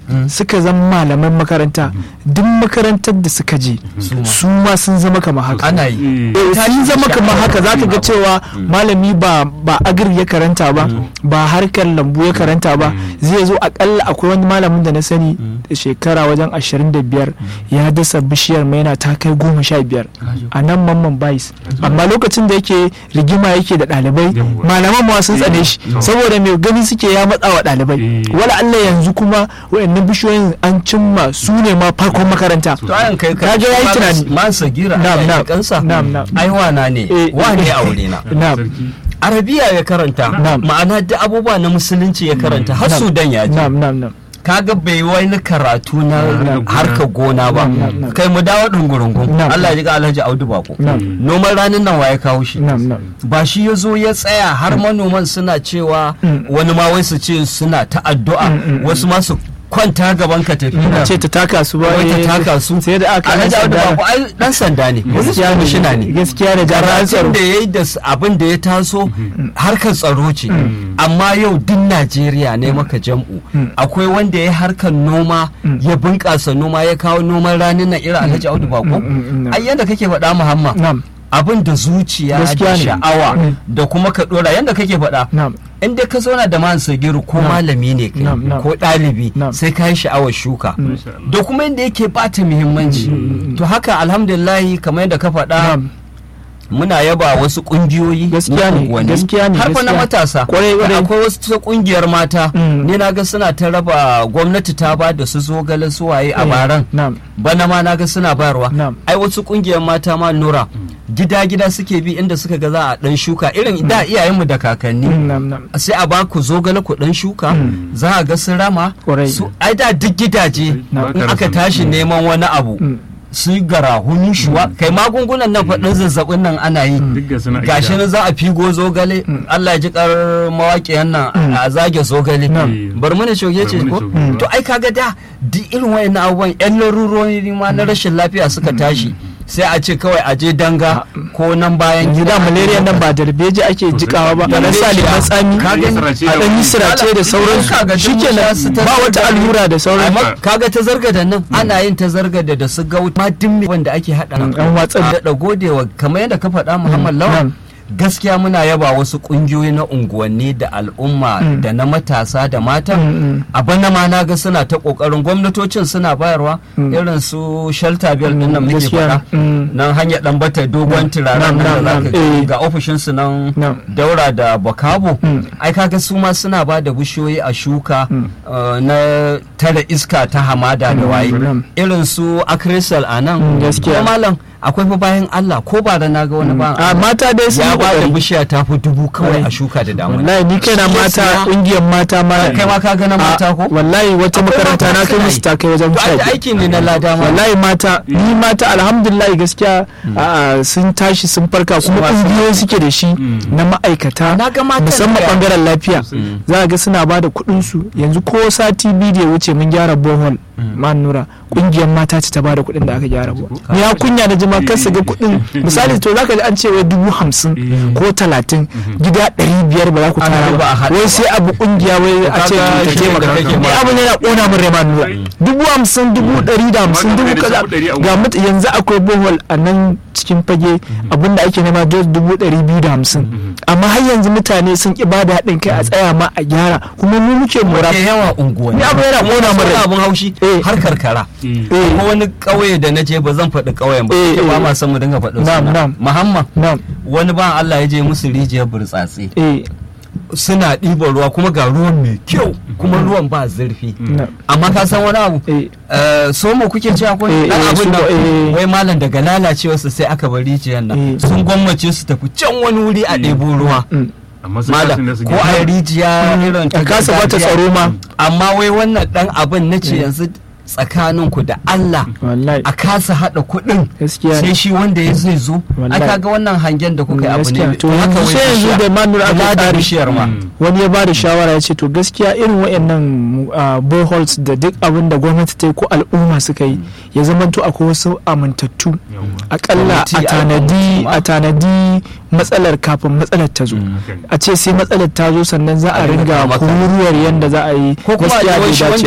suka zama malaman makaranta duk makarantar da suka je su ma sun zama kamar haka ana yi Eh, sun zama kamar haka zaka ga cewa malami ba ba agri ya karanta ba ba harkar lambu ya karanta ba zai zo akalla akwai wani malamin da na sani da shekara wajen 25 ya dasa bishiyar maina ta kai goma sha biyar a nan mamman bais amma lokacin da yake rigima yake da ɗalibai Yawwa. malaman ma sun tsane shi Mm. saboda mai gani suke ya matsa wa ɗalibai Eh. wala Allah yanzu kuma wayannan bishiyoyin an cimma su ne ma farkon makaranta to ayan kai Ka ga yayi tunani. man sagira Na'am, Allah ya na'am. kansa Na'am, na'am. ai wana ne Eh. wane aure na na'am sarki arabiya ya karanta Na'am. ma'ana duk abubuwa na musulunci ya karanta har Na'am. sudan ya je na'am na'am na'am kaga bai wani karatu na Na'am. harkar gona ba Na'am, na'am. kai mu dawo dungurungun Na'am. Allah ya ji ga Alhaji Audu Bako na'am noman ranin nan waye kawo shi na'am na'am ba shi ya zo ya tsaya har manoman suna cewa Mm. wani ma wai su ce suna ta addu'a Mm, mm, mm. wasu ma su kwanta gaban ka tafi a ce ta taka su ba wai eh, ta taka su sai da aka Alhaji ɗan Audu sanda. Bako ai dan sanda ne gaskiya kwamishina ne ne gaskiya da jami'an tsaro karatun da ya yi da s- abin da ya taso harkar tsaro ce amma yau duk najeriya ne maka jam'u Mm. akwai wanda ya yi harkar noma Mm. ya bunƙasa noma ya kawo noman ranin na irin alhaji audu bako Mm, mm, mm. ai yadda kake faɗa muhammad na'am abin da zuciya Gaskiya da ne. sha'awa Mm. da kuma ka ɗora yadda kake faɗa na'am in dai ka zauna da man sagiru ko Na'am. malami ne kai Na'am, na'am. ko ɗalibi Na'am. sai ka yi sha'awar shuka Mm. Masha Allah. da kuma yadda yake bata muhimmanci to haka alhamdulillahi kamar yadda ka faɗa na'am muna yaba wasu kungiyoyi Gaskiya na ne, unguwanni. gaskiya ne, har fa na gaskiya. matasa Kwarai, kwarai. akwai wasu ta kungiyar mata Mm. ni na ga suna ta raba gwamnati ta ba da su zogale su waye a Eh, baran na'am bana ma na ga suna bayarwa Na'am. ai wasu kungiyar mata ma nura gida gida suke bi inda suka ga za a dan shuka irin da iyayenmu da kakanni Mm, na'am na'am sai a ba ku zogale ku dan shuka za a ga sun rama Kwarai. su ai da duk gidaje Ba ka in aka rasa- tashi neman wani abu Mm. su yi garahuni shuwa kai magungunan nan faɗin zazzabin nan ana yi duk ga suna gashi nan za a figo zogale Allah ya ji kar mawaƙiyan nan a zage zogale Na'am. bar mu ne shoge ce Bar mu ko ne shoge ba. to ai kaga da duk irin wayannan abubuwan yan larurori ma na rashin lafiya suka tashi sai a ce kawai a je danga ko nan bayan yanzu da malaria nan ba darbeji ake jikawa ba a dan sa lemon tsami Ka gani? a dan yi sirace da sauransu Kaga duk shikenan mun sha su ta ba wata zargade. allura da sauransu Amma kaga ta zargada nan ana yin ta zargada da su gauta ma dimmi wanda ake hada Mm, an watsar da godewa kamar yadda ka faɗa Muhammad Lawan na'am. gaskiya muna yaba wasu kungiyoyi na unguwanni da al'umma Mm. da na matasa da mata Mm, mm. a bana ma na ga suna ta kokarin gwamnatocin suna bayarwa Mm. irin su shelter bell din nan muke gaskiya. faɗa Mm. nan hanyar dan bata dogon turaren Na'am, nan da na'am, zaka na'am. Eh. ga ofishin su nan Na'am. daura da bakabo Mm. ai kaga su ma suna ba da bishiyoyi a shuka Mm. uh, na tare iska ta hamada da waye na'am. irin su akrisal a nan Mm, gaskiya. Kuma malam akwai fa bayan Allah ko ba da na ga wani ba a mata dai sun ya yi ba da kokari bishiya ta fi dubu kawai Kwarai. a shuka da damuna wallahi ni kaina Shi ya mata siya. kungiyar mata ma kai ma ka ga na mata ko wallahi wata Akwai makaranta mata na kai suna musu yi. ta kai wajen to sha ai biyu. aiki ne na lada ma wallahi mata ni mata alhamdulillah gaskiya a, sun tashi sun farka kuma ma sun- kungiyoyi suke da shi na ma'aikata Na ga matan musamman da- bangaren lafiya Mm. za a ga suna ba da kuɗin su yanzu ko sati biyu da ya wuce mun gyara bohol man nura kungiyar mata ce ta ba da kuɗin da aka gyara bohol ni ya kunya na jima kar su ga kuɗin misali to zaka ji an ce wai dubu hamsin ko talatin gida ɗari biyar ba za ku Ana tara duba a ba haɗa wai ba. sai abu kungiya wai a ce kaga ta shi ne da taimaka kake ni ba. abu ne na ƙona min rai man nura dubu hamsin dubu ɗari da hamsin Ba ka dubu da kaza dubu ɗari a ga mut yanzu akwai bohol a nan cikin fage abinda ake nema just dubu ɗari biyu da hamsin amma har yanzu mutane sun ƙi bada haɗin kai a tsaya ma a gyara kuma mu muke mura ke yawa unguwanni Ni abu yana ƙona min Wani rai. abun haushi Eh. har karkara Mm. eh ko wani ƙauye da na je ba zan faɗi ƙauyen ba Eh, ke ba eh. ma san mu dinga faɗin Na'am, suna na'am. muhammad na'am wani ban Allah ya je musu rijiyar burtsatse eh suna ɗiban ruwa kuma ga ruwan mai kyau kuma ruwan ba zurfi na'am amma ka san wani abu eh Eh, somo kuke cewa ko Eh, dan eh, abin nan somo, eh. wai malam daga lalacewarsa sai aka bar rijiyar nan Eh. sun gwammace su tafi can wani wuri a ɗebo ruwa mm. amma sun kasu malam da su ko a rijiya irin ta a kasa bata gargajiya. tsaro ma amma wai wannan dan abin na ce yanzu tsakaninku da Allah wallahi a kasa haɗa kuɗin gaskiya sai shi wanda ya zai zo Wallahi. aka ga wannan hangen da kuka yi abu gaskiya ne to haka yanzu wai sai yanzu bishiya. da manura Kula aka da tsari bishiyar ma Mm. wani ya ba da shawara ya ce to gaskiya irin wayannan uh, boreholes da duk abin da gwamnati ta yi ko al'umma suka yi ya zamanto akwai wasu amintattu Yawwa. akalla Kwamiti a tanadi al'umma. a tanadi matsalar kafin matsalar ta zo Mm. a ce sai matsalar ta zo sannan za a A ringa ringa maka. kururuwar yadda za a yi ko kuma gaskiya a bai shi dace wanda